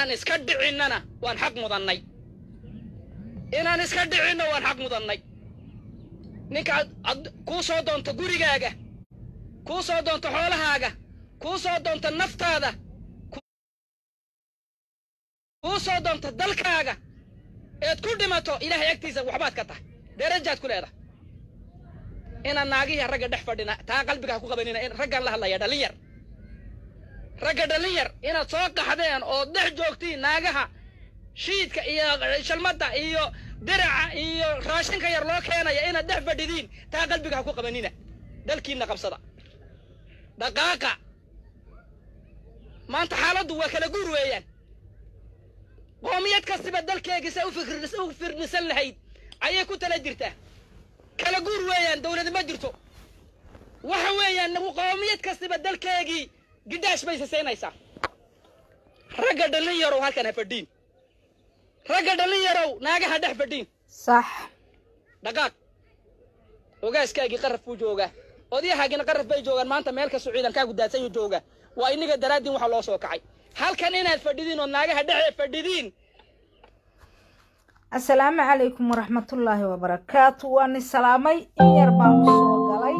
inaan iska dhicinnana waan xaq mudannay inaan iska dhicinno waan xaq mudannay ninka ad kuu soo doonto gurigaaga kuu soo doonto xoolahaaga kuu soo doonto naftaada kuu soo doonto dalkaaga eed ku dhimato ilaahay agtiisa waxbaad ka tahay darajaad ku leedahay inaan naagihii ragga dhex fadhina taa qalbiga ha ku qabanina in raggaan la hadlaya dhallin yar ragga dhallin yar inaad soo qaxdeen oo dhex joogtiin naagaha shiidka iyo shalmadda iyo diraca iyo raashinka yar loo keenaya inaad dhex fadhidiin taa qalbiga ha ku qabanina dalkiinna qabsada dhaqaaqa maanta xaaladdu waa kala guur weeyaan qoomiyad kastiba dalkeegisa u fikr u firdhisan lahayd ayay ku tala jirtaa kala guur weeyaan dawladi ma jirto waxa weeyaan qoomiyad kastiba dalkeegii gidhaash bay sisaynaysaa ragga dhallin yarow halkan ha fadhiin ragga dhallin yarow naagaha dhex fadhiin sax dhaqaaq ogaaskaagii qaraf buu joogaa odyahaagina qaraf bay joogaan maanta meel kastoo ciidankaagu daadsan jooga waa inaga daraaddiin waxa loo soo kacay halkan inaad fadhidiin oo naagaha dhexe fadhidiin asalaamu calaykum waraxmatullaahi wabarakaatu waani salaamay in yar baan u soo galay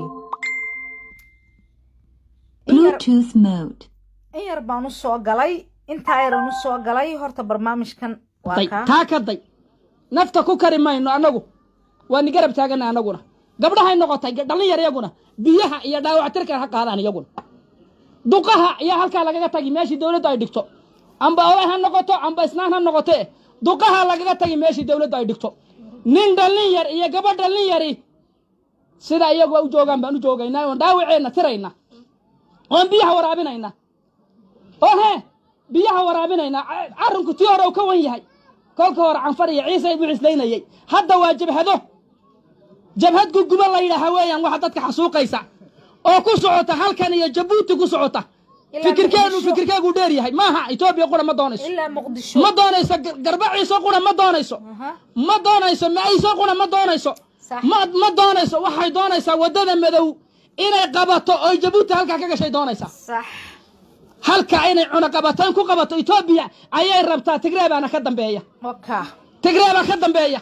in yar- Bluetooth mode. in yar baan u soo galay intaa yaran u soo galay horta barnaamijkan waa day kaa taa ka day nafta ku kari mayno annagu waa ni garab taagana annaguna gabdhahay noqotay dhallin yar iyaguna biyaha iyo dhaawactirka ha qaadaan iyaguna duqaha ayaa halkaa lagaga tagi meeshii dawladdu ay dhigto amba oday ha noqoto amba isnaan ha noqote duqaha lagaga tagi meeshii dawladdu ay dhigto nin dhallin yar iyo gabadh dhallin yari sida iyagu u joogaan baan u joogaynaa oon dhaawaceenna tirayna oon biyaha waraabinayna oo hee biyaha waraabinayna ca- carrinku tii hore uu ka wan yahay kolka hore canfar iyo ciise buu cislaynayey hadda waa jabhado jabhad guguba la yidhaaha weeyaan waxa dadka xasuuqaysa oo ku socota halkan iyo jabuuti ku socota Ilaa fikirkeenu Muqdisho. fikirkeegu dheer yahay maaha etoobiya qura ma doonayso ilaa muqdisho ma doonayso gar- garbaciiso qura ma doonayso Aha. ma doonayso maciiso qura ma doonayso Sax. ma ma doonayso waxay doonaysaa waddada madow inay qabato oo jabuuti halkaa ka gashay doonaysaa sax halka inay cunaqabataan ku qabato etoobiya ayay rabtaa tigree baana ka dambeeya oka tigree baa ka dambeeya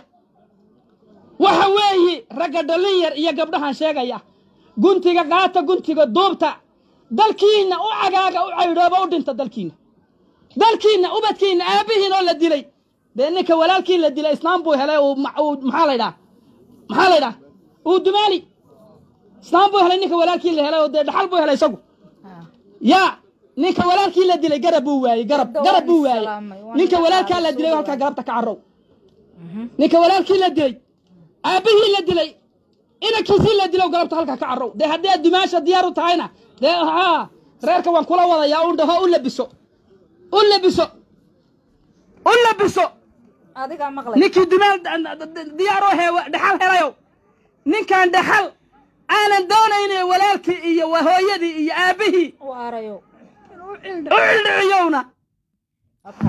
waxa weeyi ragga dhallin yar iyo gabdhahan sheegaya guntiga qaata guntiga duubta dalkiinna u cagaaga u caydhooba u dhinta dalkiinna dalkiinna ubadkiinna aabbihiin oo la dilay dee ninka walaalkii la dilay islaam buu helay uu ma- uu maxaa laydhaa maxaa laydhaa uu dumaali islaam buu helay ninka walaalkii la helay oo dee dhaxal buu helay isagu yaa ninka walaalkii la dilay garab buu waayey garab Hadda garab waan buu waayey islaamay, waan ninka walaalkaa la islaamay, dilay soo halkaa dhawaad. galabta ka carrow ninka walaalkii la dilay aabbihii la dilay inankiisii la dilow galabta halkaa ka carrow dee haddii aad dumaasha diyaar u tahayna dee haa reerka waan kula wadayaa u dhaho u labiso u labiso u labiso adigaa maqlay ninkii dumaal diyaaroo heewa dhaxal helayow ninkaan dhaxal aanan doonayne walaalkii iyo wa hooyadii iyo aabbihii u arayo u cildhiciyowna oka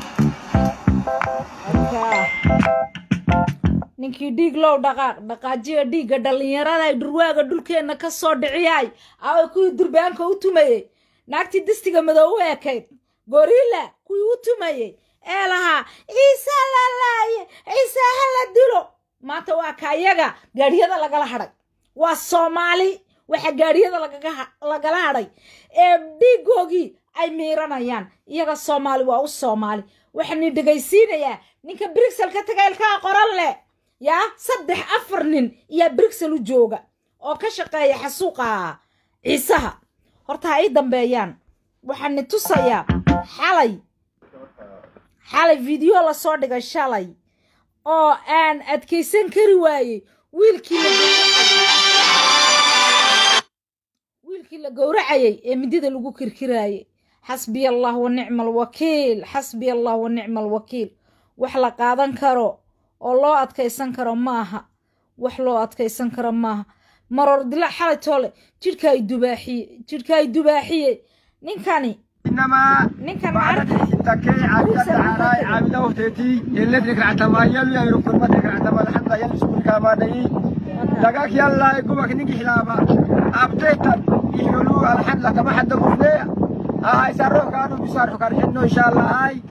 oka ninkii dhiig low dhaqaaq dhaqaajiya dhiigga dhallinyarada ay dhurwaaga dhulkeenna ka soo dhiciyaay away kuwii durbaanka u tumayey naagtii distiga madow u ekayd gorilla kuwii u tumayey ee lahaa ciise la laaye ciise ha la dilo maanta waa ka iyaga gaadhiyada lagala hadhay waa soomaali waxa gaadhiyada lagaga ha- lagala hadhay ee dhiigoogii ay miiranayaan iyaga soomaali waa u soomaali waxaani dhegaysiinayaa ninka brixel ka taga ilkaha qoran leh yaa saddex afar nin iyaa brixel u jooga oo ka shaqeeya xasuuqa ciisaha horta ha ii dambeeyaan waxaani tusayaa xalay xalay video lasoo dhigay shalay oo aan adkaysan kari waayey wiilkii la wiilkii la gowracayay ee midida lagu kirkiraayey xasbiya allah wa nicma alwakiil xasbiya allah wa nicma alwakiil wax la qaadan karo oo loo adkaysan karo maaha wax loo adkaysan karo maaha maroor dila xalay toole jidhka ay dubaaxiye jidhka ay dubaaxiye ninkani إنما ninkan بعد maarka تكي عبد عراي عبد وفتي اللي تذكر عتما يلي يركض ما تذكر عتما الحمد يلي سكون كما دي دقاك يلا يقومك نيجي حلابا أبتيتا يحلو الحمد لله كما حد قفلي هاي سروح كانوا بيسارحوا كان إنه إن شاء الله هاي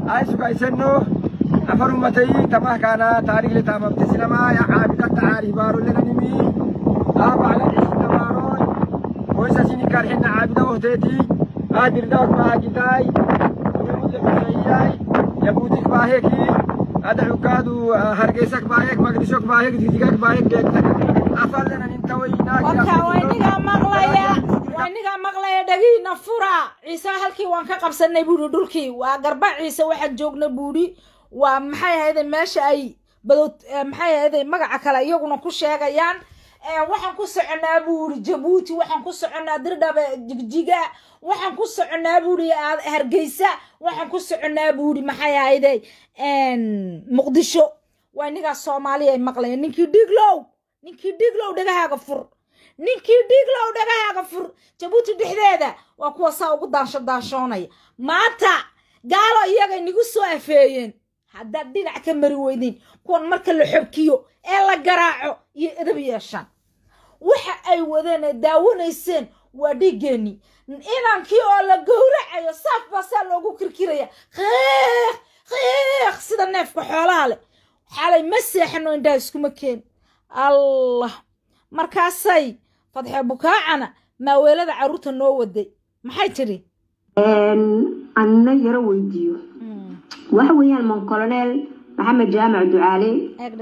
ay sugaysano afar ummatay tamah kana taariikh le taamamte sinama ya caabida tacaari baaro lenanimi aabacla dhexinamaaroon hoysa sini karxina caabida ohteeti aadirdaak baagitaay unamude kusayyay yabuutik baaheki ada cukaadu hargeysak baahek magdishok baahek didigak baahek deegta afallenan warka waa inigaa maqlaya waa inigaa maqlaya dhagiina fura ciise halkii waan ka qabsanay buuri dhulkii waa garba ciise waxaan joogna buuri waa maxay ahayde meesha ay badood maxay ahayde magaca kale iyaguna ku sheegayaan waxaan ku soconaa buuri jabuuti waxaan ku soconaa dirdhabe jigjiga waxaan ku soconaa buuri hargeysa waxaan ku soconaa buuri maxay ahayde muqdisho waa inigaa soomaaliya ay maqlaya ninkii dhiglow ninkii dhiglow dhagahaaga fur ninkii dhiglow dhagahaaga fur jabuuti dhexdeeda waa kuwa saa ugu daansho daanshoonaya maanta gaalo iyagay nagu soo afeeyeen haddaad dhinac ka mari weydiin kuwan marka la xobkiyo ee la garaaco iyo edab yeeshaan waxa ay wadeen ee daawanayseen waa dhiiggeenii inankii oo la gowracayo saaf baa saa loogu kirkiraya qiiq qiiq sida neefka xoolaha leh xalay ma seexano indhaha iskuma keen allah markaasay fadxe bukaacana maaweelada carruurta noo waday maxay tidhi anna yaro weydiiyo waxa weeyaan moncolonel maxamed jaamac ducaale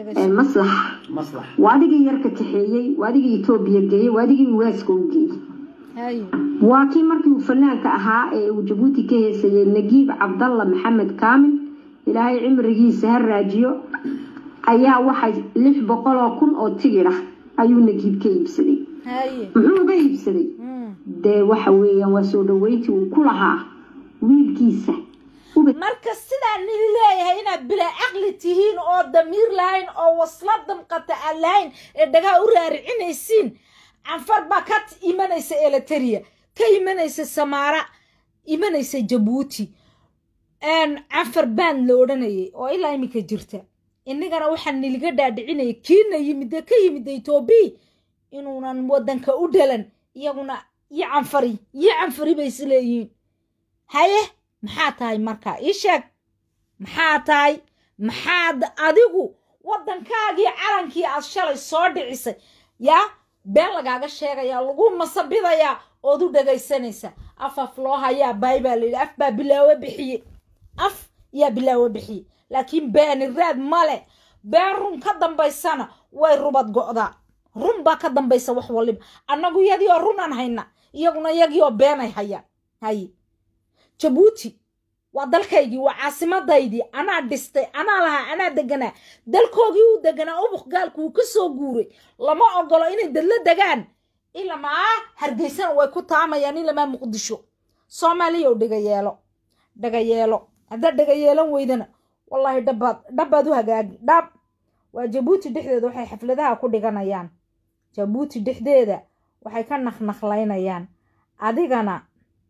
maslax waa adigii yarka kaxeeyey waa adigii etoobiya geeyey waa adigii waaska u geeyey waa kii markii uu fanaanka ahaa ee uu jabuuti ka heesayey nagiib cabdalla maxamed kaamil ilaahay cimrigiisa ha raajiyo ayaa waxay lix boqol oo kun oo tigir ah ayuu nagiib ka iibsaday muxuu uga iibsaday dee waxa weeyaan waa soo dhaweyntii uu ku lahaa wiilkiisa marka sidaa nili leeyahay inaad bilaa caqli tihiin oo damiir lahayn oo wasla damqata aan lahayn ee dhagaa u raaricinaysiin canfar baa ka imanaysa eliteria ka imanaysa samaara imanaysa jabuuti canfar baan la odhanayay oo ilaa iminka jirta innagana waxaa niliga dhaadhicinaya kiina yimide ka yimida etoobiya inuunan waddanka u dhalan iyaguna iyo canfari iyo canfari bay isleeyihiin haye maxaa tahay markaa ii sheeg maxaa tahay maxaad adigu waddankaagii calankii aad shalay soo dhicisay yaa been lagaaga sheegayaa lagu masabidayaa ood u dhagaysanaysa af af loo hayaa baay baa layidhi af baa bilaawo bixiye af yaa bilaawo bixiye laakiin beeni raad male been run ka dambaysana way rubad go'daa run baa ka dambaysa wax waliba annagu iyadii oo runaan hayna iyaguna iyagii oo beenay hayaan haye jabuuti waa dalkaygii waa caasimadaydii anaa dhistay anaa lahaa anaa deganaa dalkoogii uu deganaa ubuq gaalku uu ka soo guuray lama ogolo inay dadla degaan ilamaa hargeysana way ku taamayaan ilamaa muqdisho soomaaliya dhagayeelo dhagayeelo haddaad dhagayeelan weydana wallaahi dhabaad dhabaad u hagaagi dhab waa jabuuti dhexdeeda waxay xafladaha ku dhiganayaan jabuuti dhexdeeda waxay ka naqnaqlaynayaan adigana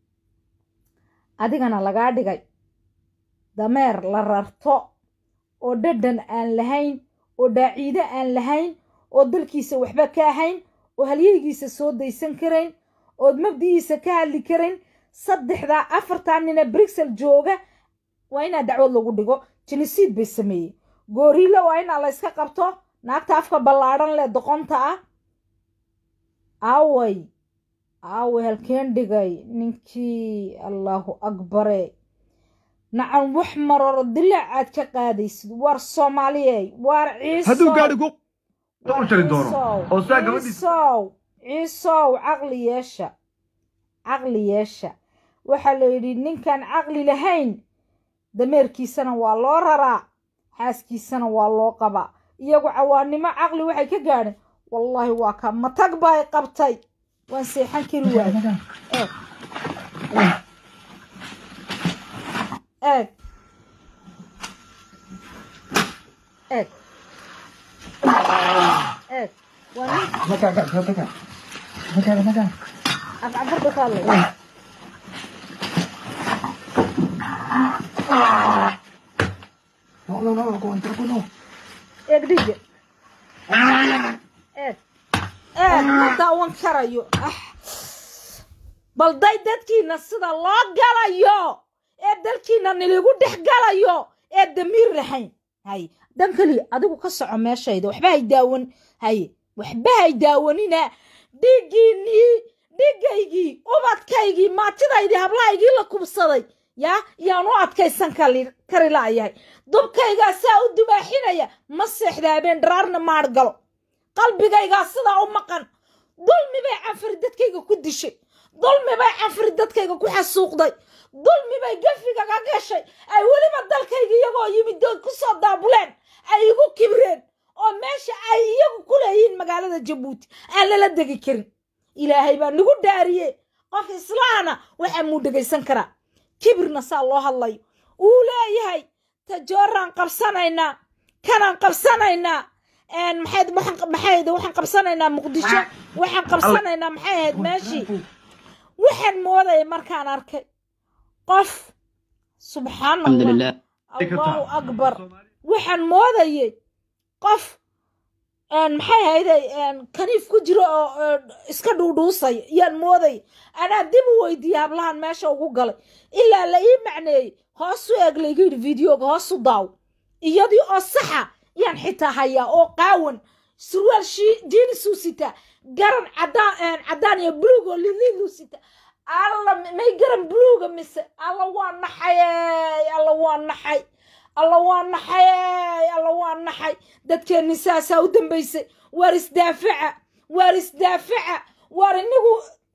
adigana lagaa dhigay dameer la rarto oo dhadhan aan lahayn oo dhaaciide aan lahayn oo dalkiisa waxba ka ahayn oo halyeygiisa soo daysan karayn ood mabdi'iisa ka hadli karayn saddexdaa afartaa nina brixel jooga waa inaa dacwad lagu dhigo jinisiid bay sameeyey gooriilo waa inaa la yska qabto naagta afka ballaadhan leh doqonta ah aaway aaway halkeen dhigay ninkii allaahu akbare nacan wax maroro dilaac aad ka qaadaysid waar soomaaliyey waar hadduu gaadhi ku u jari doono oo saa gabadhiis ciisow ciisow caqli yeesha caqli yeesha waxaa la yidhi ninkaan caqli lahayn dameerkiisana waa loo raraa xaaskiisana waa loo qabaa iyagu cawaannimo caqli waxay ka gaadheen wallaahi waa ka matag bay qabtay waan seexan kari waay eeg eeg eeg eeg waa nin afcafarba kaalay eeg dhiga eeg eeg ma daawan karayo ah balday dadkiina sida loo galayo ee dalkiina niligu dhex galayo ee damiir lahayn hay dan keliya adigu ka soco meeshayda waxba hay daawan haye waxba hay daawanina dhiiggiinnii dhigaygii ubadkaygii maatidaydii hablahaygii la kubsaday yaa yaan u adkaysan kari la'yahay dubkaygaa saa u dubaaxinaya ma seexda habeen dharaarna maadh galo qalbigaygaa sidaa u maqan dulmi bay canfari dadkayga ku dishay dulmi bay canfari dadkayga ku xasuuqday dulmi bay gafigaga gashay ay weliba dalkayga iyagoo yimid dood ku soo daabuleen ay igu kibreen oo meesha ay iyagu ku leeyihiin magaalada jabuuti aan lala degi karin ilaahay baa nagu dhaariye qof islaana waxaa muu dhegaysan karaa kibirna saa loo hadlayo uu leeyahay tajooraan qabsanaynaa kanaan qabsanaynaa maxayd maxayd waxaan qabsanaynaa muqdisho waxaan qabsanaynaa maxay ahayd meeshii waxaan moodaya markaan arkay qof subxaan allah allahu akbar waxaan moodayay qof maxay ahayday kaniif ku jiro oo iska dhuudhuusaya yaan moodaya anaa dib u weydiiyey hablahan meesha ugu galay ilaa la ii macneeyey hoosu eeg layga yidhi videoga hoosu daaw iyadii oo saxa yaan xitaa hayaa oo qaawan surwaal jiinisuu sitaa garan cadaan caddaan iyo buluug oo liliiduu sitaa alla may garan buluuga mise alla waa naxay alla waa naxay alla waa naxay alla waa naxay dadkeenni saasaa u dambaysay waar isdaafaca waar isdaafaca waar inigu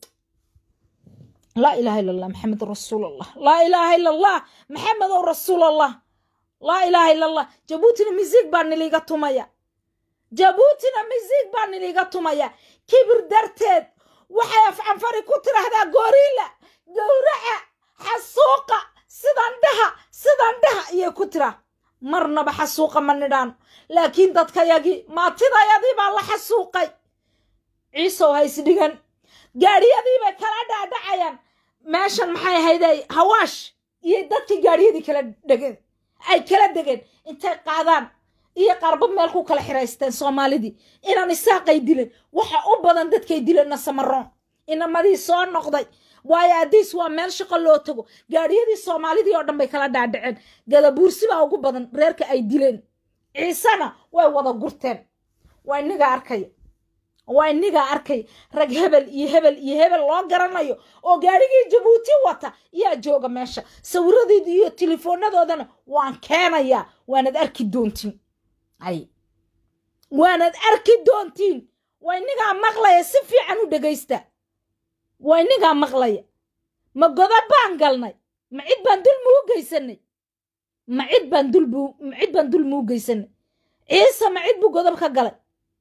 laa ilaaha illa allah maxamed rasuul allah laa ilaaha illa allah maxamedow rasuul allah laa ilaaha illa allah jabuutina misiig baa niliiga tumaya jabuutina misiig baa niliiga tumaya kibir darteed waxay afcanfari ku tidhaahdaa gooriila gowraca xasuuqa sidan dhaha sidan dhaha iyay ku tiraa marnaba xasuuqa ma nidhaano laakiin dadkayagii maatidayadii baa la xasuuqay ciisow ha isdhigan gaadhiyadii bay kala dhaadhacayaan meeshan maxay ahayday hawaash iyo dadkii gaadhiyadii kala dhegeen ay kala degeen intay qaadaan iyo qaarba meel ku kala xiraysteen soomaalidii inaan isaaqay dilen waxa u badan dadkay dilenna samaroon inamadii soo noqday waayo addiis waa meel shaqo loo tago gaadhiyadii soomaalidii oo dhan bay kala dhaadhaceen gadabuursi baa ugu badan reerka ay dileen ciisena way wada gurteen waa inigaa arkaya waa inigaa arkaya rag hebel iyo hebel iyo hebel loo garanayo oo gaadhigii jabuuti wata yaa jooga meesha sawiradeeda iyo telefoonnadoodana waan keenayaa waanad arki doontiin ay waanad arki doontiin waa inigaa maqlaya si fiican u dhegaysta waa inigaa maqlaya ma goda baan galnay ma cid baan dulmi u geysanay ma cid baan dulbu ma cid baan dulmi u geysanay ciise ma cid buu godob ka galay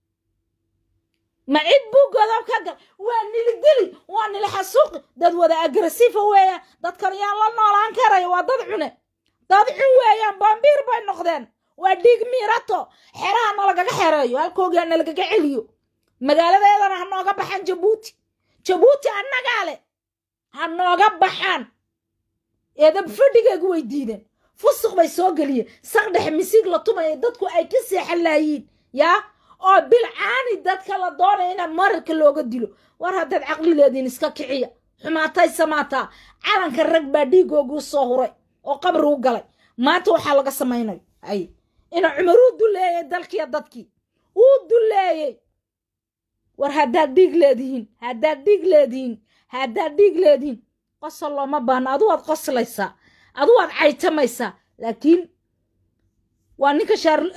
ma cid buu godob ka galay waa nili dili waa nili xasuuqi dad wada agressiifa weeyaan dadkan yaan la noolaan karaya waa dad cune dad cun weeyaan baambiir bay noqdeen waa dhiig miirato xeraha nalagaga xereeyo halkoogaa nalagaga celiyo magaaladeedana ha nooga baxaan jabuuti jabuuti annagaa leh ha nooga baxaan eedab fadhigeegu way diideen fusuq bay soo geliyeen saqdhex misiig la tumaya dadku ay ka seexan laayiin yaa oo bilcaani dadka la doonaya inaan mararka looga dilo war haddaad caqli leediin iska kiciya xumaatay samaataa calanka rag baa dhiigooguu soo huray oo qabri u galay maanta waxaa laga samaynayo ay ina cumar uu duleeyey dalkiiyo dadkii uu duleeyey war haddaad dhiig leedihiin haddaad dhiig leedihiin haddaad dhiig leedihiin qosol looma baahno adu waad qoslaysaa adu waad caytamaysaa laakiin waa ninka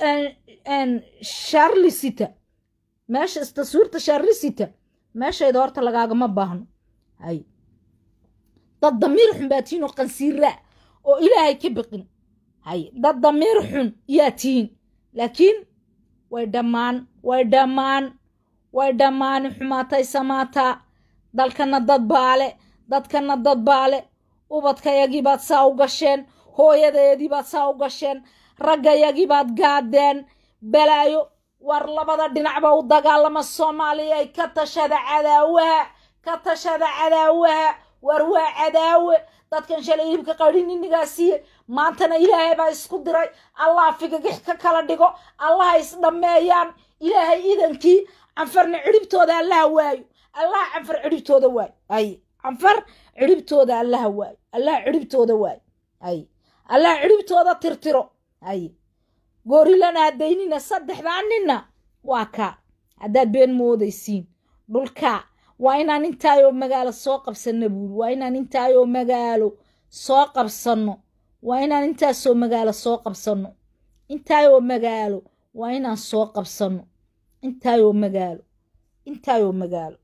shaarlisita meesha taswiirta shaarlisita meeshayda horta lagaagama baahno hay dad damiir xun baa tihiin oo qansiiraa oo ilaahay ka biqin hay dad damiir xun yaa tihiin laakiin way dhammaan way dhammaan way dhammaani xumaatay samaataa dalkana dad baale dadkana dad baale ubadkayagii baad saa u gasheen hooyadeedii baad saa u gasheen raggayagii baad gaadeen balaayo war labada dhinacba u dagaalama soomaaliya ay ka tashada cadaawaha ka tashada cadaawaha war waa cadaawe dadkan shalay hilibka qadhin inigaa siiye maantana ilaahay baa isku diray allah figagix ka kala dhigo allaha isdhammeeyaan ilaahay idankii canfarna cidhibtooda allaha waayo allaha canfar cidhibtooda waayo ay canfar cidhibtooda allaha waayo allaha cidhibtooda waayo ay allah cidhibtooda tirtiro ay goorilana hadaynina saddexdaa ninna waa kaa haddaad been moodaysiin dhulkaa waa inaan intaayoo magaalo soo qabsanno buuri waa inaan intaayoo magaalo soo qabsanno waa inaan intaasoo magaalo soo qabsanno intaayoo magaalo waa inaan soo qabsanno intaayoo magaalo intaayoo magaalo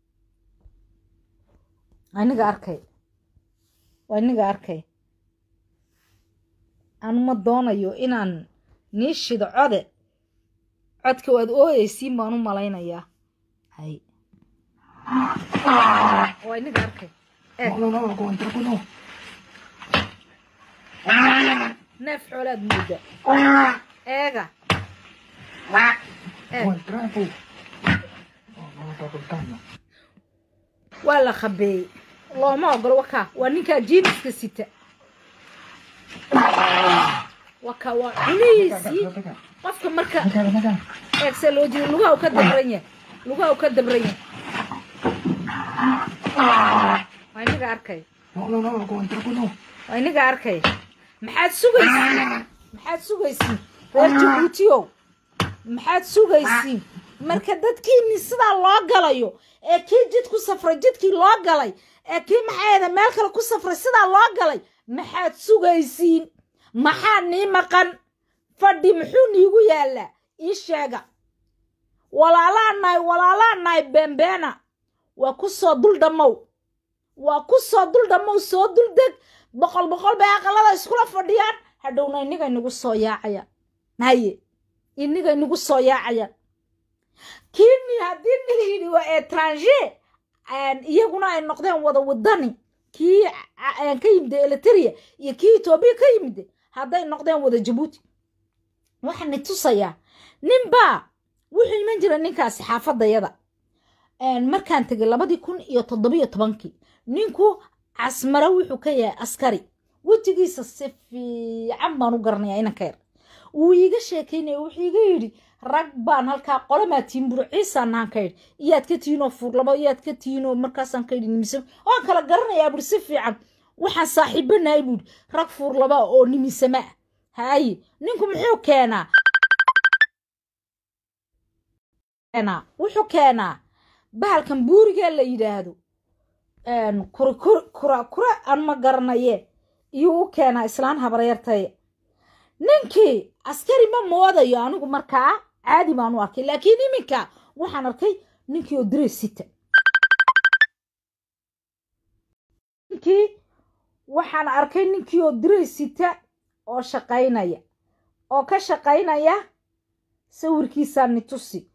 aniga arkay waa iniga arkay anuma doonayo inaan nii shido code codka waad ooyeysiin baan u malaynayaa hay waa iniga arkay neef xoolaad mooda eega waa la khabeeyey looma ogolo wakaa waa ninkaa jiiniska sita wakaa waa cunihiisii qofka marka eegse loo jeedo lugaha u ka dabran yahay lugaha u ka dabran yahay waa inaga arkay waa inaga arkay maxaad sugaysiin maxaad sugaysiin reer jabuutiyow maxaad sugaysiin marka dadkiini sidaa loo galayo ee kii jid ku safray jidkii loo galay ee kii maxaayada meel kale ku safray sidaa loo galay maxaad sugaysiin maxaa nii maqan fadhi muxuu niigu yaallaa ii sheega walaalaa nahay walaalaa nahay beenbeena waa ku soo dul dhammow waa ku soo dul dhammow soo dul deg boqol boqol bay aqalada iskula fadhiyaan hadhowna inniga inagu soo yaacayaan haye inniga inagu soo yaacayaan kiini haddii nila yidhi waa etranger iyaguna ay noqdeen wada wadani kii ka yimid eliteria iyo kii etoobiya ka yimid hadday noqdeen wada jabuuti waxaani tusayaa ninbaa wuxuu iman jira ninkaasi xaafadayada markaan tegay labadii kun iyo toddobiyo tobankii ninku casmare wuxuu ka yahay askari wejigiisa si fiican baan u garanayaa inanka yar wuu iiga sheekaynaya wuxuu iga yidhi rag baan halkaa qolamaa tiin buro ciisaan nahan ka yidhi iyaad ka tiinoo fuurlabo iyaad ka tiinoo markaasaan ka yidhi nimise waan kala garanayaa buri si fiican waxaan saaxiibanahay buuri rag fuurlaba oo nimisama ah haaye ninku muxuu keenaa wuxuu keenaa bahalkan buurigee la yidhaahdo kura kura aan ma garanaye iyuu u keenaa islaan habaryartaya ninkii askari ma moodayo anigu markaa caadi baan u arkay laakiin iminka waxaan arkay ninkii oo direy sita ninkii waxaan arkay ninkii oo direy sita oo shaqaynaya oo ka shaqaynaya sawirkiisaa nitusi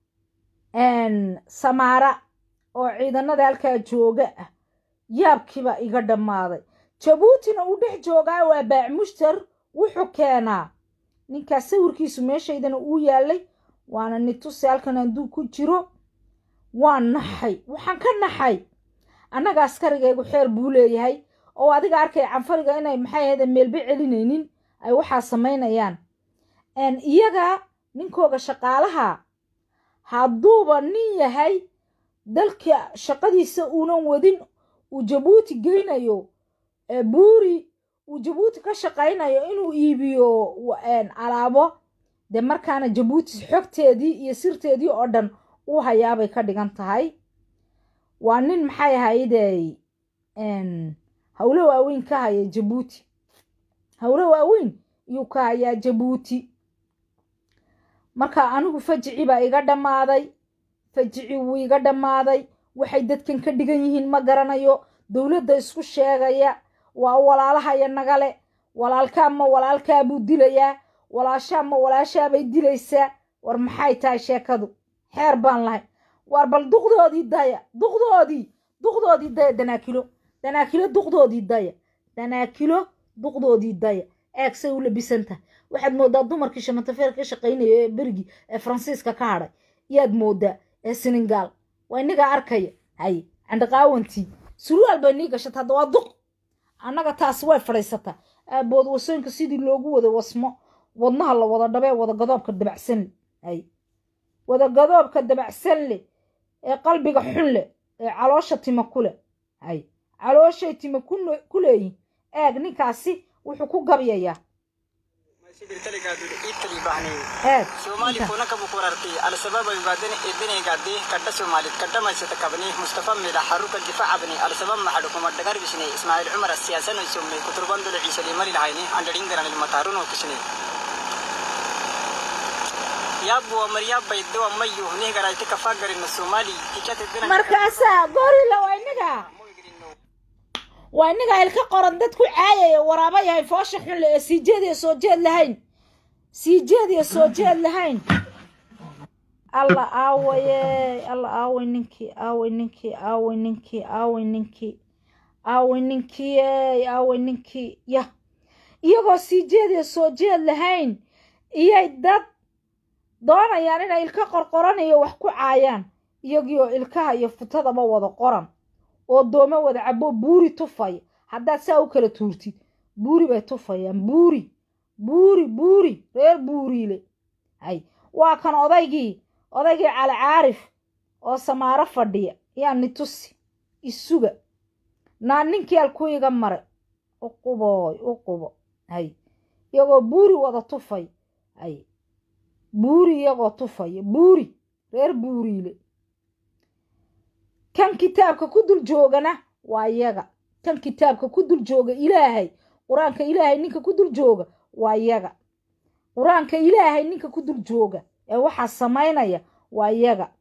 samaara oo ciidanada halkaa jooga ah yaabkiibaa iga dhammaaday jabuutina uu dhex joogaa waa baac mushtar wuxuu keenaa ninkaas sawirkiisu meeshaydana uu yaalay waana nitusi halkan hadduu ku jiro waan naxay waxaan ka naxay annaga askarigaygu xeer buu leeyahay oo adiga arkay canfariga inay maxay ahayde meelba celinaynin ay waxaa samaynayaan iyaga ninkooga shaqaalaha hadduuba nin yahay dalka shaqadiisa uunan wadin uu jabuuti geynayo buuri uu jabuuti ka shaqaynayo inuu iibiyo alaabo dee markaana jabuuti xogteedii iyo sirteedii oo dhan uu hayaabay ka dhigan tahay waa nin maxay ahayde howlo waaweyn ka haya jabuuti howlo waaweyn iyuu ka hayaa jabuuti marka anigu fajici baa iga dhammaaday fajici wuu iga dhammaaday waxay dadkan ka dhigan yihiin ma garanayo dowladda isku sheegaya waa walaalahaya nagale walaalkaa ma walaalkaa buu dilayaa walaashaa ma walaashaabay dilaysaa war maxay tahay sheekadu xeer baan lahay war bal duqdoodii daya duqdoodii duqdoodii daya danaakilo danaakilo duqdoodii daya danaakilo duqdoodii daya eegsay u labisan tahay waxaad moodaa dumarkii shamantafeer ka shaqaynaya ee berigii ee faransiiska ka hadhay yaad moodaa ee senegaal waa inagaa arkaya hay candhaqaawantii surwaal bay nii gashata hadda waa duq annaga taas way fadhiisataa aabood wasooyinka sidii loogu wada wasmo wadnaha la wada dhabee wada gadoobka dabacsan leh hay wada gadoobka dabacsan leh ee qalbiga xun leh ee caloosha tima ku leh hay calooshay tima ku leeyihin eeg ninkaasi wuxuu ku gabyayaa eeg soomaali kuna kabu kurarti al-sababa ibaadani edinay gaadhi kadha soomaalid kadha maysata kabni mustafa mida xaruka difac abni al-sabab maxadhu kuma dhagar bisne ismaaciil cumar siyaasano somne kuturban dole ciise limari lahayni andharin garan ilmataaruno kisne yaabbuwa maryaabbaydo mayu nih garayti kafaa garina soomaali tikate dina markaasaa gorila waa inaga waa inaga ilka qoran dad ku caayaya waraaba yahay foosha xun le ee sii jeed iyo soo jeed lahayn sii jeed iyo soo jeed lahayn alla aawaye alla aaway ninkii aaway ninkii aaway ninkii aaway ninkii aaway ninkii ey aaway ninkii yah iyagoo sii jeed iyo soo jeed lahayn iyay dad doonayaan inay ilka qorqoranayo wax ku caayaan iyagiioo ilkaha iyo futadaba wada qoran oo doome wada cabo buuri tufaya haddaad saa u kala tuurtid buuri bay tufayaan buuri buuri buuri reer buuriile hay waa kan odaygii odaygii cali caarif oo samaaro fadhiya yaa ni tusi isuga naa ninkii alku iga maray u qubooy u qubo hay iyagoo buuri wada tufay hay buuri iyagoo tufaya buuri reer buuriile kan kitaabka ku dul joogana waa iyaga kan kitaabka ku dul jooga ilaahay qur-aanka ilaahay ninka ku dul jooga waa iyaga qur-aanka ilaahay ninka ku dul jooga ee waxaa samaynaya waa iyaga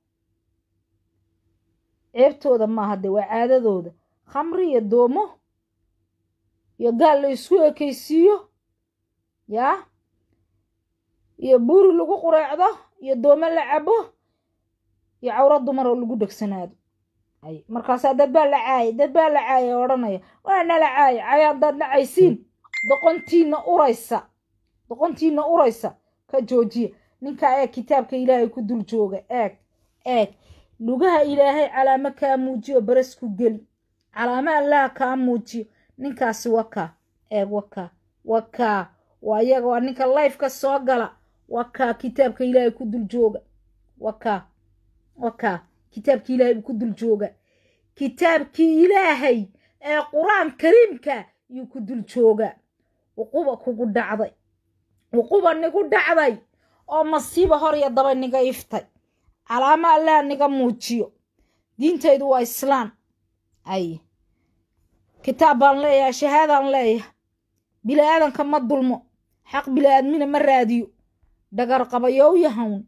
ceebtooda maaha dee waa caadadooda khamri iyo doomo iyo gaal la isku ekaysiiyo yaa iyo buuri lagu qureecdo iyo doome la cabo iyo cawro dumar oo lagu dhegsanaado ay markaasaa dad baa la caayay dad baa la caayay odhanaya waa nala caayay cay haddaad nacaysiin doqontiina uraysa doqontiina uraysa ka joojiya ninkaa eeg kitaabka ilaahay ku dul jooga eeg eeg lugaha ilaahay calaamo kaa muujiyo baras ku geli calaamo allaha kaa muujiyo ninkaasi wakaa eeg wakaa wakaa waa iyaga waa ninka lifeka soo gala wakaa kitaabka ilaahay ku dul jooga wakaa wakaa kitaabkii ilaahay buu ku dul jooga kitaabkii ilaahay ee qur-aan kariimka yuu ku dul jooga uquba kugu dhacday uquba nigu dhacday oo masiiba hor iyo daba niga iftay calaamo allaha niga muujiyo diintaydu waa islaan ay kitaab baan leeyahay shahaadaan leeyahay bili-aadanka ma dulmo xaq bili-aadmina ma raadiyo dhagar qabayow yahawn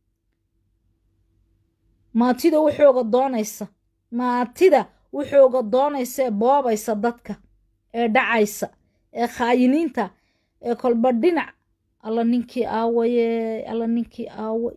maatida wuxooga doonaysa maatida wuxooga doonaysa ee boobaysa dadka ee dhacaysa ee khaayiniinta ee kolba dhinac alla ninkii aawaye alla ninkii aaway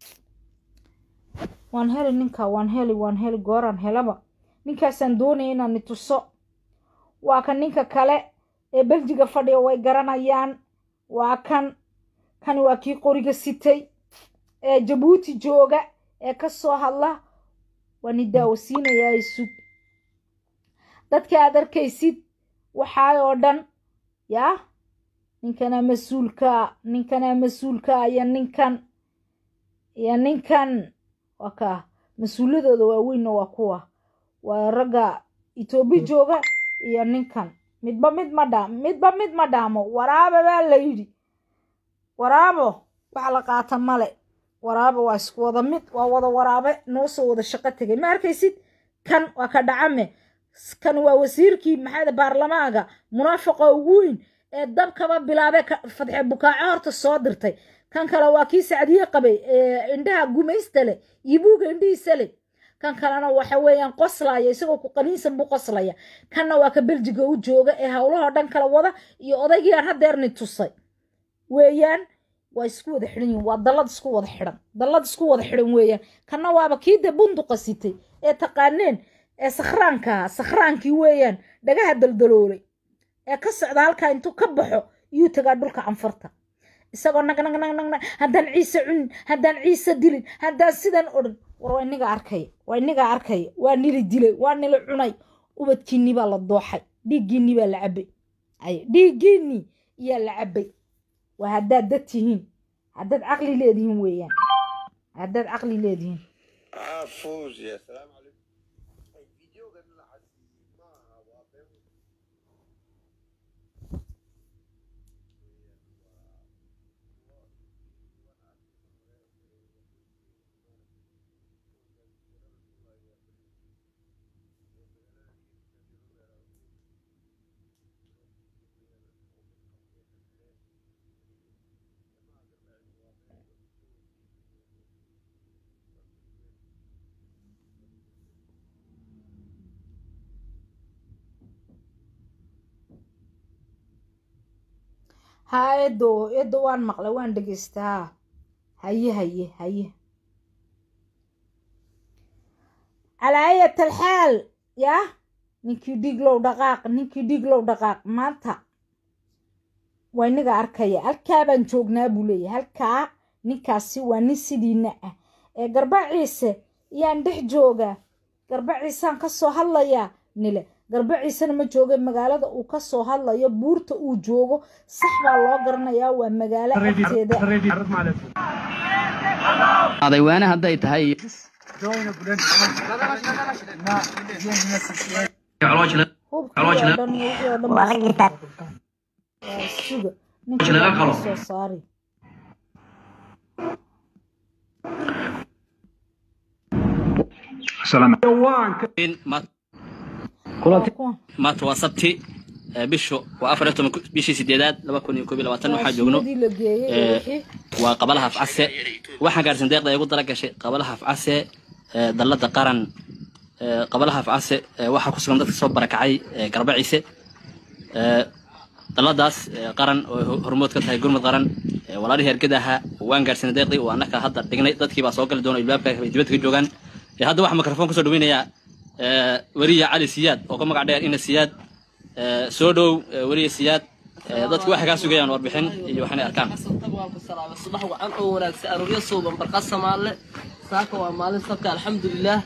waan heli ninkaa waan heli waan heli gooraan helaba ninkaasaan doonaya inaan ni tuso waa kan ninka kale ee beljiga fadhiya way garanayaan waa kan kan waa kii qoriga sitay ee jabuuti jooga ee ka soo hadla waa ni daawasiinayaa isug dadka aad arkaysid waxaa oo dhan yaa ninkanaa mas-uulkaa ninkanaa mas-uulkaa iyo ninkan iyo ninkan waa kaa mas-uuladooda waaweynna waa kuwa waa ragga etoobiya jooga iyo ninkan midba mid ma dhaam midba mid ma dhaamo waraaba baa la yidhi waraabo wax la qaata male waraaba waa isku wada mid waa wada waraabe noo soo wada shaqo tegay ma arkaysid kan waa ka dhacame kan waa wasiirkii maxaada baarlamaanka munaafiqa ugu weyn ee dabkaba bilaabe fadxe bukaaco horta soo dirtay kan kale waa kii sacdiye qabay ee indhaha gumaysta leh iyo buuga indhihiisa leh kan kalena waxa weeyaan qoslaya isagoo ku qaniinsan buu qoslaya kanna waa ka beljiga u jooga ee howlahoo dhan kala wada iyo odaygii aan hadeerni tusay weeyaan waa isku wada xidhan yihin waa dallad isku wada xidhan dallad isku wada xidhan weeyaan kanna waaba kii dee bunduqa sitay ee taqaaneen ee sakhraankaa sakhraankii weeyaan dhagaha daldaloolay ee ka socda halkaa intuu ka baxo iyuu tagaa dhulka canfarta isagoo nag nag nag nag nag haddaan ciise cunin haddaan ciise dilin haddaan sidan odhan war waa inaga arkaya waa inaga arkaya waa nili dilay waa nili cunay ubadkiinni baa la dooxay dhiiggiinni baa la cabbay ay dhiiggiinni iyaa la cabbay waa haddaad dad tihiin haddaad caqli leedihiin weeyaan haddaad caqli leedihiin ha edo edo waan maqlay waan dhegeystaa haye haye haye calaa ayat alxaal yah ninkii dhiiglow dhaqaaq ninkii dhiiglow dhaqaaq maanta waa inaga arkaya halkaa baan joognaa buu leeyahay halkaa ninkaasi waa nin sidiina ah ee garbaciise yaan dhex joogaa garbaciisaan ka soo hadlayaa nile garbaciisena ma jooga magaalada uu ka soo hadlayo buurta uu joogo sax baa loo garanayaa waa magaalo agteeda adaywaane hadday tahay hubkii oo dhan iyo wixii oo dhan baa waa suga ninka waa soo saari Waa kuwan. maanta waa sabti ee, bishu waa afar iyo toban ku- bishii sideedaad laba kun iyo koob iyo labaatan waxaa joogno Suugadii la geeyey ee, iyo wixii waa qabalaha afcase waxaan gaarsin deeqda ay ugu dara gashay qabalaha afcase ee, dallada qaran ee, qabalaha afcase ee, waxaa ku sugan dadka soo barakacay ee, garbaciise ee, dalladaas ee, qaran oo ho- hormood ka tahay gurmud qaran ee, walaalihii ergada ahaa waan gaarsinay deeqdii oo annaka hadda dhignay dadkii baa soo gali doona ilbaabka ay dibadda ka joogaan Ee, hadda waxaa mikrofon kusoo dhaweynayaa ee, weriya cali siyaad oo ka magac dheer ina siyaad ee, soo dhow ee, weriya siyaad ee, dadku waxay kaa sugayaan warbixin iyo waxinay arkaan subax wacan oo wanaagsan arooryo suuban barqa samaale saaka waa maalin sabka alxamdulilaah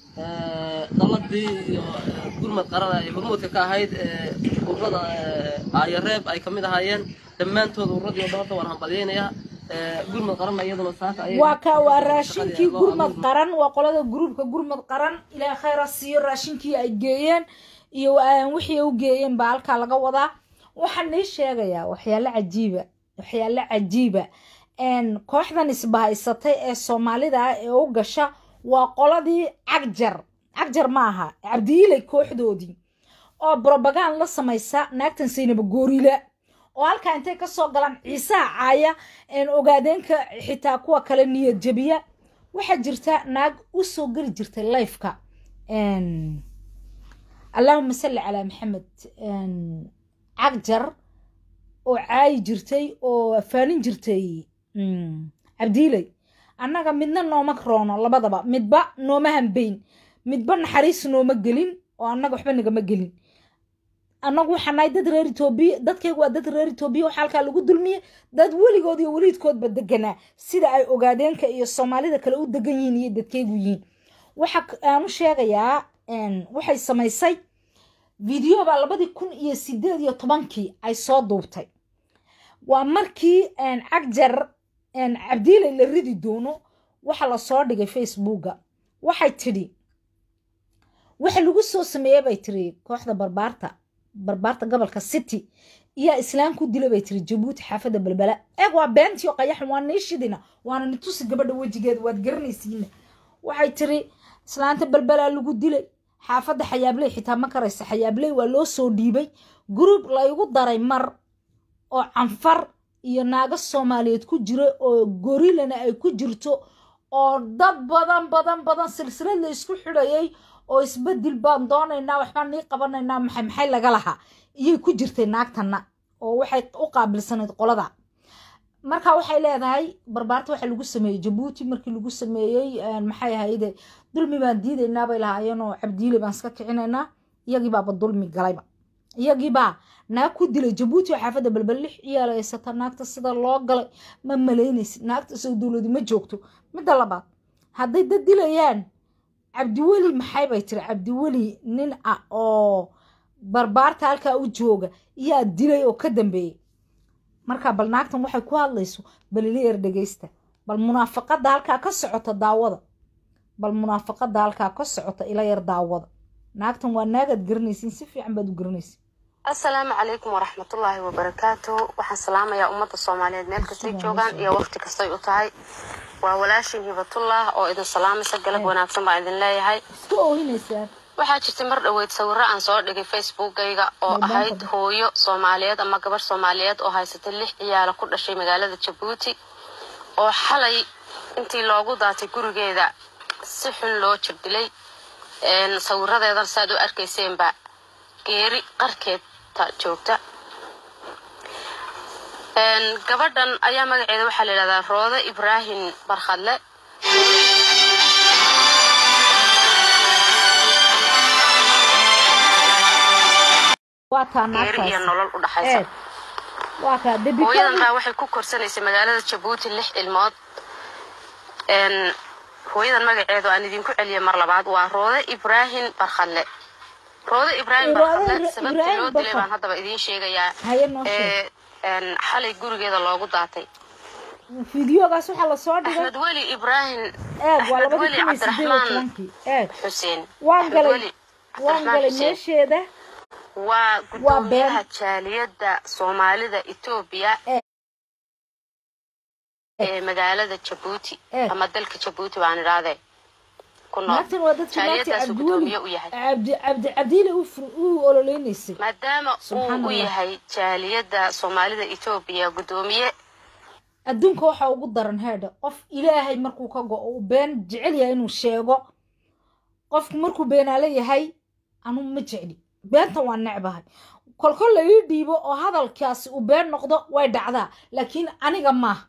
daladii iyo gurmad qarana ay hormuudka ka ahayd urada aayareeb ay kamid ahaayeen dhammaantood uradii oo dhalada waan hambalyeynayaa gurmad qaran iyaduna saaka ayay waa ka waa raashinkii gurmad qaran waa qolada gruubka gurmad qaran ilaa khayra siiyo raashinkii ay geeyeen iyo aan wixii ay u geeyeen baa halkaa laga wadaa waxaan nii sheegayaa waxyaalo cajiiba waxyaalo cajiiba een, kooxdan isbahaysatay ee soomaalida ah ee u gasha waa qoladii cagjar cagjar ma aha cabdiilay kooxdoodii oo brobagand la samaysa naagtan saynaba goorila oo halkaa intay ka soo galaan ciisaha caaya een ogaadeenka xitaa kuwa kale niyad jabiya waxaa jirta naag u soo geli jirtay lifeka een, allahuma salli calaa maxamed een, cagjar oo caayi jirtay oo faanin jirtay mm, cabdiilay annaga midna nooma roono labadaba midba nooma hambayn midba naxariis nooma gelin oo annaga waxba nagama gelin annagu waxaan nahay dad reer etoobiya dadkaygu waa dad reer etoobiya waxaa halkaa lagu dulmiyey dad weligood iyo weliidkoodba deganaa sida ay ogaadeenka iyo soomaalida kale u degan yihiin iyo dadkaygu yihiin waxa k- aan u sheegayaa een, waxay samaysay video baa labadii kun iyo sideed iyo tobankii ay soo duubtay waa markii een, cagjar een, cabdiilay la ridi doono waxa lasoo dhigay facebooka waxay tidhi waxa lagu soo sameeyey bay tiri kooxda barbaarta barbaarta gobolka city iyaa islaan ku dila bay tiri jabuuti xaafadda balbala eeg waa beentiyo qayaxan waa niishidina waana nitusi gabadha wejigeeda waad garanaysiina waxay tiri islaanta balbalaa lagu dilay xaafadda xayaabley xitaa ma karaysa xayaabley waa loo soo dhiibay group laygu daray mar oo canfar iyo naago soomaaliyeed ku jira oo gorilana ay ku jirto oo dad badan badan badan silsilad la isku xidhayay oo isbedel baan doonaynaa waxbaan nii qabanaynaa maxay maxay laga lahaa iyay ku jirtay naagtana oo waxay u qaabilsanayd qolada marka waxay leedahay barbaarta waxa lagu sameeyey jabuuti markii lagu sameeyey een, maxay ahayde dulmi baan diidaynaa bay lahaayeen oo cabdiile baan iska kicinaynaa iyagii baaba dulmi galayba iyagii baa naag ku dilay jabuuti oo xaafadda balbal lix ciyaal haysata naagta sida loo galay ma malaynaysid naagta soo dowladi ma joogto midda labaad hadday dad dilayaan cabdiweli maxay bay tiri cabdiweli nin ah oo barbaarta halkaa u jooga yaa dilay oo ka dambeeyey marka bal naagtan waxay ku hadlayso bal ila yar dhegeysta bal munaafaqada halkaa ka socota daawada bal munaafaqada halkaa ka socota ila yar daawada naagtan waa naagaad garanaysiin si fiican baad u garanaysiin asalaamu calaykum waraxmatullaahi wabarakaatu waxaan salaamayaa ummadda soomaaliyeed meel kastay joogaan iyo waqti kastay u tahay waa walaashin hibatullah oo idin salaamaysa galab wanaagsan baan idin leeyahay isku oohinaysaa waxaa jirtay mar dhoweyd sawiro aan soo dhigay facebookayga oo ahayd hooyo soomaaliyeed ama gabarh soomaaliyeed oo haysatay lix ciyaalo ku dhashay magaalada jabuuti oo xalay intii loogu daatay gurigeeda si xun loo jirdilay Een, sawiradeedan saad u arkayseenba geeri qarkeedta joogta gabadhan ayaa magaceeda waxaa la yidhahdaa roode ibraahim barkhadle geeri iyo nolol u dhaxaysa hooyadan baa waxay ku korsanaysay magaalada jabuuti lix ilmood hooyadan magaceedu aan idinku celiyay mar labaad waa roode ibraahim barkhadle roode ibraahim barkhadle sababta loo dilay baan haddaba idiin sheegayaa xalay gurigeeda loogu daatay fideogaas waxaa lasoo dhigay axmed weli ibraahim eeg waa axmed labadii weli kun iyo sideed iyo cabdiraxmaan tobankii eeg xuseen waan Axmed galay Weli waan Cabdiraxmaan galay Xuseen. meesheeda waa been. gudoomiyaha jaaliyadda soomaalida etoobiya ee magaalada jabuuti Eh. ama dalka jabuuti baan idhahdee ku nool naagtan waa dadkii naagtii jaaliyadaasuu cabdiweli gudoomiye u yahay cabdi cabdi cabdiile u fur- u ololeynaysay maadaama Subxaan uu u Allah. yahay jaaliyadda soomaalida etoobiya gudoomiye adduunka waxaa ugu daran heedha qof ilaahay markuu ka go-o uu been jecel yahay inuu sheego qofku markuu beenaale yahay anu ma jecli beenta waa necbahay kolkol la ii dhiibo oo hadalkaasi uu been noqdo way dhacdaa laakiin aniga maaha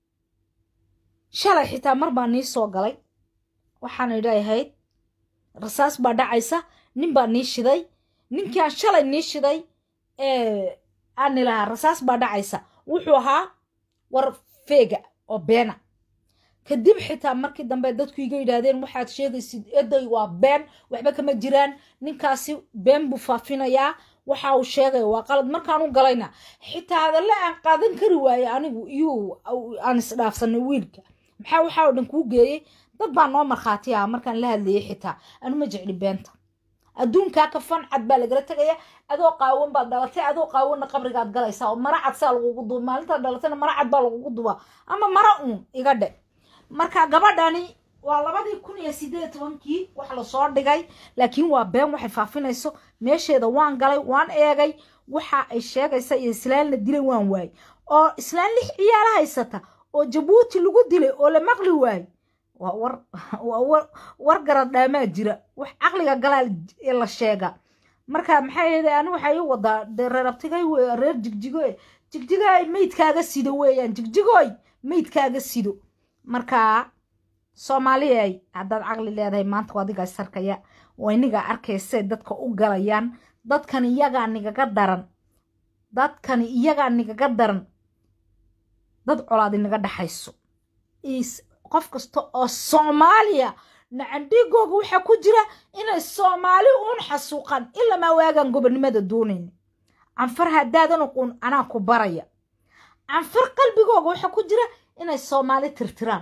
shalay xitaa mar baa nii soo galay waxaan idhahayd rasaas baa dhacaysa nin baa nii shiday ninkaan shalay nii shiday ee aan ilahaa rasaas baa dhacaysa wuxuu ahaa war feega oo beena kadib xitaa markii dambe dadku iga yidhaahdeen waxaad sheegaysid eday waa been waxba kama jiraan ninkaasi been buu faafinayaa waxa uu sheegaya waa qalad markaan u galayna xitaa hadalle aan qaadan kari waaye anigu iyuu aan isdhaafsanay wiilka maxaa waxaa oo dhan kuu geeyey dad baa noo markhaati ah markaan la hadlayay xitaa anu ma jecli beenta adduunkaa ka fan cad baa lagala tegaya adoo qaawan baad dhalatay adoo qaawanna qabrigaad galaysaa oo mara cad saa lagugu duba maalintaad dhalatayna mara cad baa lagugu dubaa ama mara uun iga dhe marka gabadhani waa labadii kun iyo sideed iyo tobankii wax lasoo dhigay laakiin waa been waxay faafinayso meesheeda waan galay waan eegay waxa ay sheegaysa iyo islaan la dilay waan waayey oo islaan lix ciyaala haysata oo jabuuti lagu dilay oo la maqli waayey waa war waa war war garad dhaamaa jira wax caqliga galaa ee la sheega marka maxay ahayd ani waxay ii wadaa dee reer abtigay wey reer jigjigo jigjigoy meydkaaga sido weeyaan jigjigoy meydkaaga sido marka soomaaliyay haddaad caqli leedahay maanta waa adigaa sarkaya waa inigaa arkaysay dadka u galayaan dadkan iyagaa nigaga daran dadkani iyagaa nigaga daran dad colaad inaga dhaxayso is qof kasta oo soomaaliya nacandhigooga waxaa ku jira inay soomaali uun xasuuqaan ilamaa waagaan gobonimada doonayn canfar haddaadan uquun anaa ku baraya canfar qalbigooga waxaa ku jira inay soomaali tirtiraan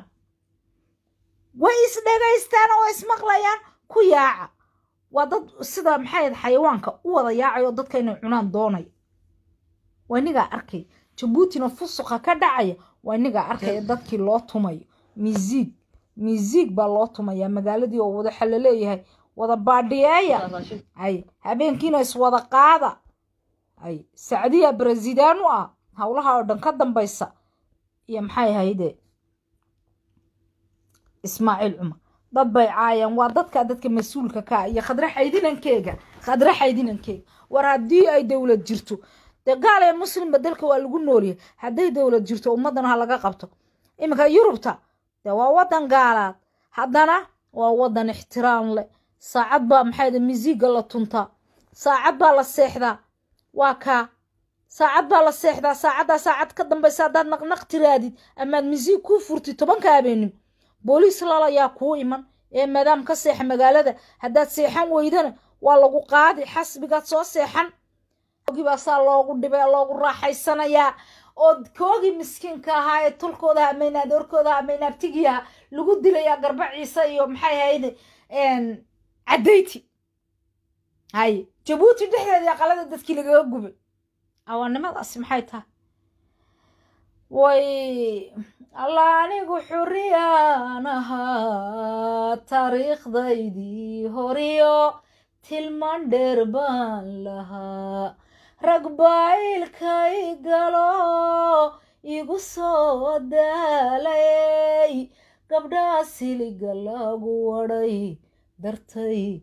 way isdhegaystaan oo ismaqlayaan ku yaaca waa dad sida maxay ahayd xayawaanka u wada yaacay oo dadka inay cunaan doonaya waa inigaa arkay jabuutina fusuqa ka dhacaya waa inigaa arkaya dadkii loo tumayo miisiig miisiig baa loo tumayaa magaaladii oo wada xallo leeyahay wada baadhiyeeya ay habeenkiina iswada qaada ay sacdiya barasidaanu ah howlaha oo dhan ka dambaysa iyo maxay ahayde ismaaciil cumar dad bay caayaan waa dadka dadka mas-uulka ka ah iyo khadre xaydinankeega khadre xaydinankeega war haddii ay dowlad jirto dee gaal ee muslimba dalka waa lagu noolyahay hadday dowlad jirto ummaddan ha laga qabto iminka yurubta dee waa waddan gaalaad haddana waa waddan ixtiraam leh saacad baa maxayda misiiga la tuntaa saacad baa la seexdaa waa kaa saacad baa la seexdaa saacaddaa saacad ka dambaysa haddaad naqnaq tiraadid amaad misiig kuu furtid tobanka habeenimo booliis lalayaa kuu iman ee maadaam ka seexa magaalada haddaad seexan weydana waa lagu qaadi xasbigaad soo seexan baa saa loogu dhibay loogu raaxaysanayaa oo koogii miskiinka ahaa ee tulkooda amaynaad orkooda amaynaabtigiiaha lagu dilayaa garba ciise iyo maxay ahayd cadayti hay jabuuti dhexdeedii aqalada dadkii lagaga gubay awaannimadaasi maxay tahay way alla anigu xuriyaan ahaa taariikhdaydii horiyo tilmaan dheer baan lahaa rag baylkay galo igu soo daalay gabdhaa siliga lagu wadhay dartay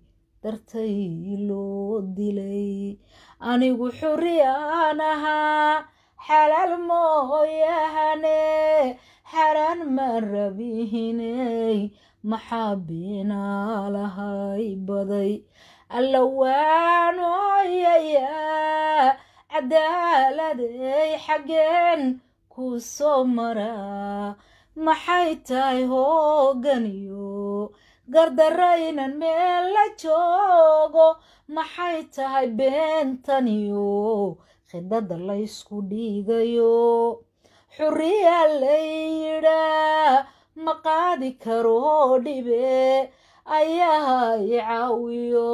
dartay loo dilay anigu xuriyaan ahaa xalaal mooyahane xaraan ma rabihiney maxaa beenaalahay baday alla waanoyayaa cadaaladay xaggeen ku soo maraa maxay tahay hooganiyo gardaraynan meel la joogo maxay tahay beentaniyo khidada laysku dhiigayo xuriya layidhaa ma qaadi karo dhibe ayaha i caawiyo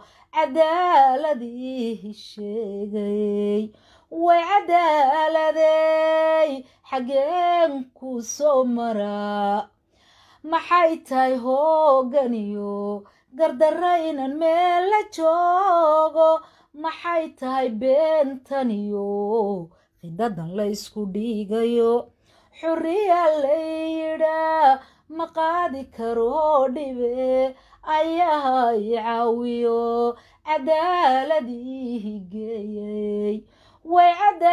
cadaaladii sheegay way cadaaladay xaggeen ku soo maraa maxay tahay hooganiyo gardaraynan meel la joogo maxay tahay beentaniyo khidadan laysku dhiigayo xuriya layidhaa ma qaadi karo dhibe ayaha i caawiyo cadaaladii geeyay way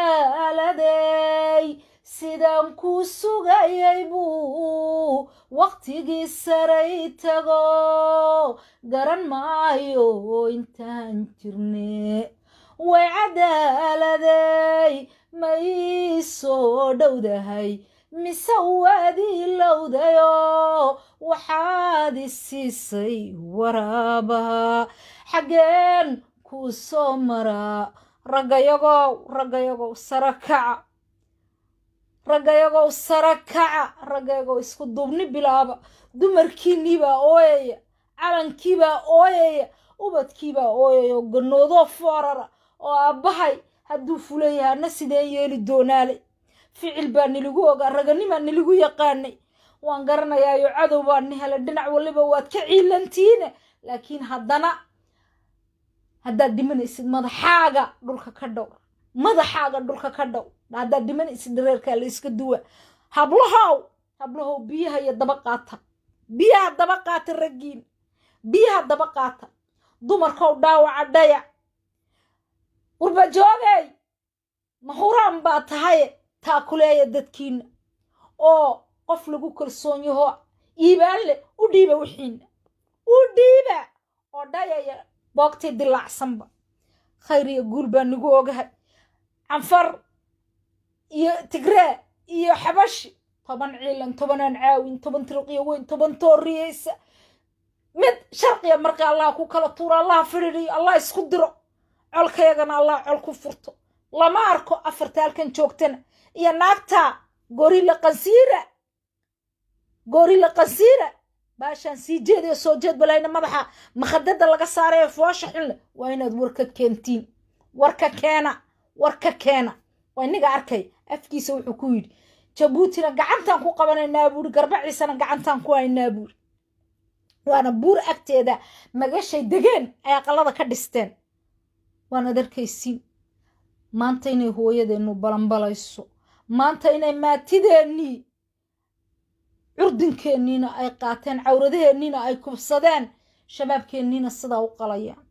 cadaaladay sidaan ku sugayay buu waqtigii saray tago garan maayo intaan jirne way cadaaladay ma ii soo dhowdahay mise waadii lowdayo waxaad i siisay waraabaha xaggeen kuu soo maraa raggayagow raggayagow sara kaca raggayagow sara kaca raggayagow isku duubni bilaaba dumarkiinniibaa ooyaya calankiibaa ooyaya ubadkiibaa ooyaya oo ganoodoo foorara oo aabbahay hadduu fuleeyahay ana sideen yeeli doonaale ficil baa niligu ogaa raganimaa niligu yaqaanay waan garanayaayo cadow baa ni helay dhinac waliba waad ka ciilantiine laakiin haddana haddaad dhimanaysid madaxaaga dhulka ka dhow madaxaaga dhulka ka dhow haddaad dhimanaysid dhareerkaa la iska duwa hablahow hablahow biyaha iyo daba qaata biyaha daba qaata raggiin biyaha daba qaata dumarkow dhaawaca dhaya qurbajoogey mahuraan baa tahaye taakuleeya dadkiina oo qof lagu kalsoon yaho iibaan leh u dhiiba wixiina u dhiiba oo dhayaya boogtii dilaacsanba khayr iyo guul baa nagu ogahay canfar iyo tigree iyo xabashi toban ciilan tobanaan caawin toban tirqiyo weyn toban tooriyeysa mid sharqiya marka allah ku kala tuuro allah fidhidiyo allah isku diro colkayagana allah col ku furto lama arko afarta halkan joogtana iyo naagta gorila qansiira gorila qansiira baashaan sii jeediyo soo jeed balayna madaxa makhadada laga saarayo foosha xunle waa inaad warka keentiin warka keena warka keena waa inaga arkay afkiisa wuxuu ku yidhi jabuutina gacantaan ku qabanaynaa buuri garbaciisana gacantaan ku haynaa buuri waana buur agteeda magashay degeen ay aqalada ka dhisteen waanaad arkaysiin maanta inay hooyadeennu balanbalayso maanta inay maatideennii curdinkeeniina ay qaateen cawradaheenniina ay kubsadeen shabaabkeenniina sidaa u qalayaan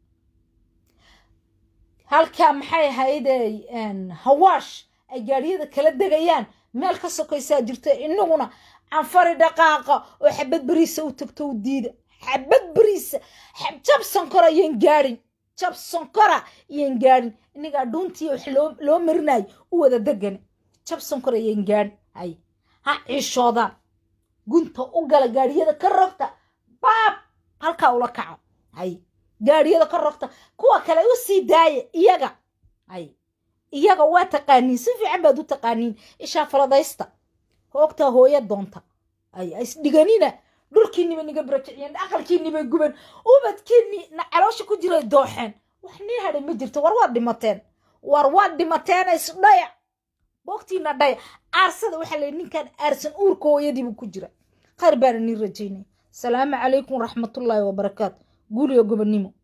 halkaa maxay ahaydey hawaash ay gaadhiyada kala degayaan meel ka sokaysaa jirta inaguna canfari dhaqaaqa oo xabad beriisa u tagto u diida xabad beriisa jab sonkora iyan gaadhin jab sonkora iyan gaadhin inagaa dhuuntii wax loo marinayo u wada degane jab sonkora iyan gaadhin hay ha ciishoodaan gunta u gala gaadhiyada ka rogta baab halkaa ula kaco hay gaadhiyada ka rogta kuwa kale u sii daaya iyaga hay iyaga waa taqaaniin si fiican baad u taqaaniin ishaa faladaysta hoogtaa hooya doonta ay isdhiganina dhulkiiniba niga barakiciyeen aqalkiinibay guben ubadkiini na caloosha ku jiray dooxeen wax nii hadhay ma jirto war waad dhimateen war waad dhimateen isdhaya boogtiina dhaya aarsada waxaa la ninkan aarsan uurka hooyadiibu ku jira khayr baana nii rajaynay salaamu calaykum waraxmatullaahi wabarakaatu guuliyo gobonnimo